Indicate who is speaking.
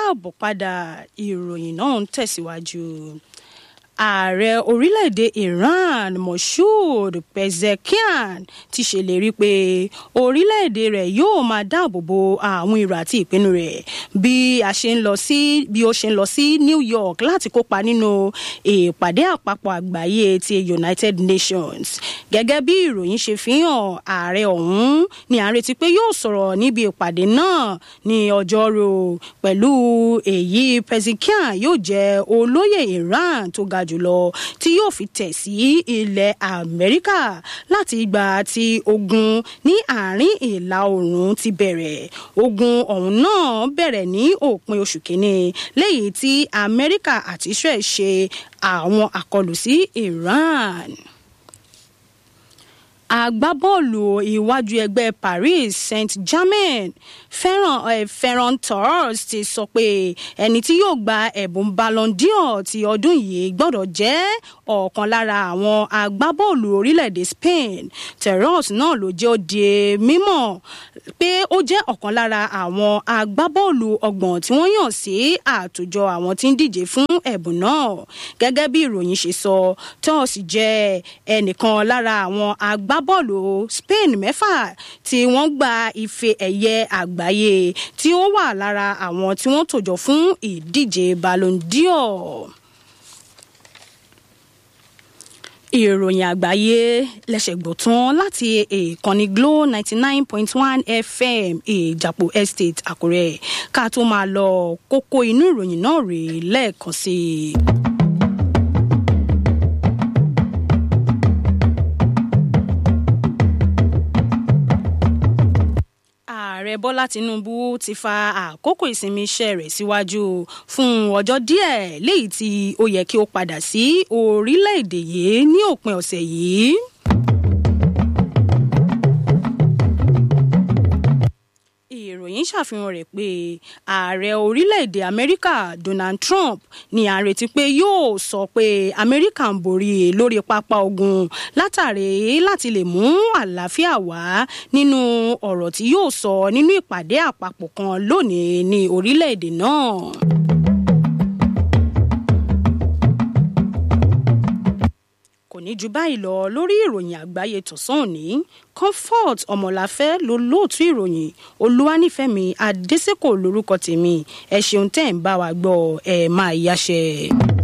Speaker 1: káàbọ̀ padà ìròyìn náà ń tẹ̀síwájú ààrẹ orílẹ̀-èdè iran moshood pezeshkian ti ṣèlérí pé orílẹ̀-èdè rẹ̀ yóò máa dáàbò bo àwọn èrò àti ìpinnu rẹ̀ bí a ṣe ń lọ sí bí ó ṣe ń lọ sí new york láti kópa nínú ìpàdé àpapọ̀ àgbáyé ti united nations gẹ́gẹ́ bí ìròyìn ṣe fi hàn ààrẹ ọ̀hún ni à ń retí pé yóò sọ̀rọ̀ níbi ìpàdé náà ní ọjọ́rú pẹ̀lú èyí pezeshkian yóò jẹ́ olóyè iran tó ga jùlọ tí yóò fi tẹ̀ sí ilẹ̀ amẹ́ríkà láti ìgbà tí ogun ní àárín ìlà oòrùn ti bẹ̀rẹ̀ ogun ọ̀hún náà bẹ̀rẹ̀ ní òpin oṣù kínní lẹ́yìn tí amẹ́ríkà àti israel ṣe àwọn àkọlù sí iran agbábọ́ọ̀lù iwájú ẹgbẹ́ paris saint-germain ferran eh, ferran torres ti sọ pé ẹni tí yóò gba ẹ̀bùn ballon d'or ti ọdún yìí gbọ́dọ̀ jẹ́ ọ̀kan lára àwọn agbábọ́ọ̀lù orílẹ̀-èdè spain torres náà ló jẹ́ ó di mímọ̀ pé ó jẹ́ ọ̀kan lára àwọn agbábọ́ọ̀lù ọgbọ̀n tí wọ́n yàn sí àtòjọ àwọn tí ń díje fún ẹ̀bùn náà gẹ́gẹ́ bí ìròyìn ṣe sọ torres jẹ́ ẹnìkan lára àwọn agbá agbábọ́ọ̀lù spain mẹ́fà tí wọ́n gba ife ẹ̀yẹ àgbáyé tí ó wà lára àwọn tí wọ́n tòjọ fún ìdíje ballon d'or. ìròyìn àgbáyé lẹ́sẹ̀ gbọ́ tán láti ìkànnì glo ninety nine point one fm ìjàpò estate àkúrẹ́ ká tó máa lọ kókó inú ìròyìn náà rèé lẹ́ẹ̀kan sí i. ààrẹ bọ́lá tinubu ti fa àkókò ìsinmi iṣẹ́ rẹ̀ síwájú fún ọjọ́ díẹ̀ léyìí tí ó yẹ kí ó padà sí orílẹ̀-èdè yìí ní òpin ọ̀sẹ̀ yìí. ìròyìn ṣàfihàn rẹ̀ pé ààrẹ orílẹ̀-èdè amẹ́ríkà donald trump ní à ń retí pé yóò sọ pé amẹ́ríkà ń borí lórí pápá ogun látàrí láti lè mú àlàáfíà wá nínú ọ̀rọ̀ tí yóò sọ nínú ìpàdé àpapọ̀ kan lónìí ní orílẹ̀-èdè náà. kò ní ju báyìí lọ lórí ìròyìn àgbáyé tọ̀sán òní comfort ọmọláfẹ́ ló lóòtú ìròyìn olúwanífẹ̀mí adésèkò lórúkọ tèmi ẹ ṣeun tẹ́ ń bá wa gbọ́ ẹ máa yáṣẹ́.